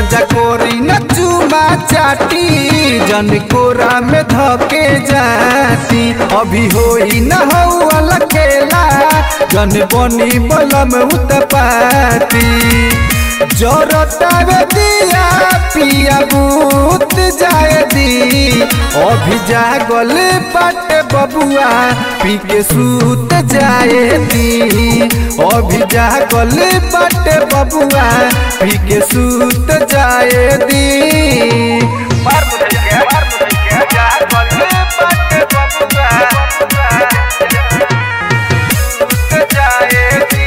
राजा कोरी न चुमा चाटी जन कोरा में धके जाती अभी होई न हौला खेला जन बनी बलम उतपाती जरतावे दिया पिया बूत जाए दी अभी जागल पट बबुआ पी के सूत जाए दी अभी जागल पट बबुआ पी के सूत जाए दी मार मुझे के मार मुझे के जागल पट बबुआ सूत जाए दी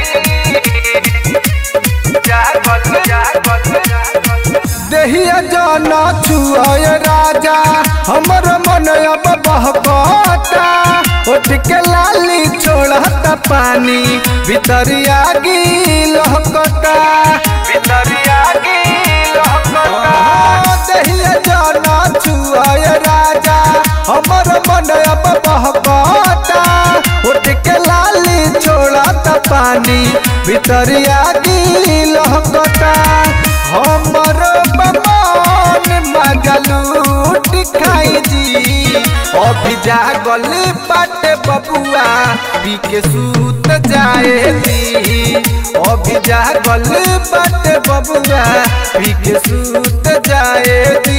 जागल जागल देहिया जाना छुआए राजा हमर मन अब बहकता उठ के लाली छोड़ता पानी भितरिया लहकता भितरिया की लहकता देहिया जाना छुआए राजा हमर मन अब बहकता उठ के लाली छोड़ता पानी भितरिया लहकता हमर बमन मगलूट खाई जी अभी जागल पट बबुआ पी के सूत जाए दी अभी जागल पट बबुआ पी के सूत जाए दी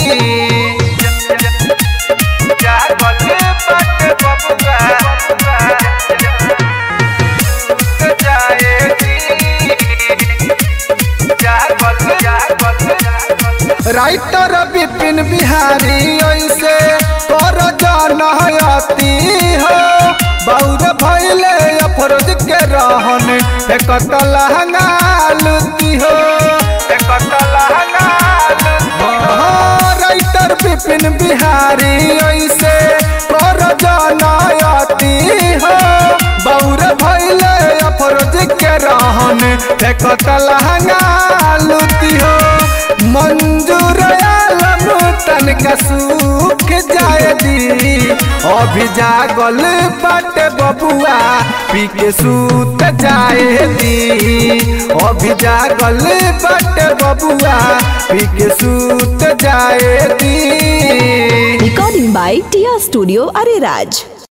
जागल पट बबुआ सूत जाए दी जागल जागल राइटर विपिन बिहारी ऐसे कर जनहयती हो बौर भैले अफरोज के रहन एकत लहंगा लुती हो हाँ, राइटर विपिन बिहारी ऐसे कर जनयती हो बौर भैले अफरोज के रहन एकत लहंगा लुती हो मंजूर आलम तनका सूख जाए दी अभी जागल पट बबुआ पी के सूत जाए दी अभी जागल पट बबुआ पी के सूत जाए दी Recording by Tia Studio Ariraj.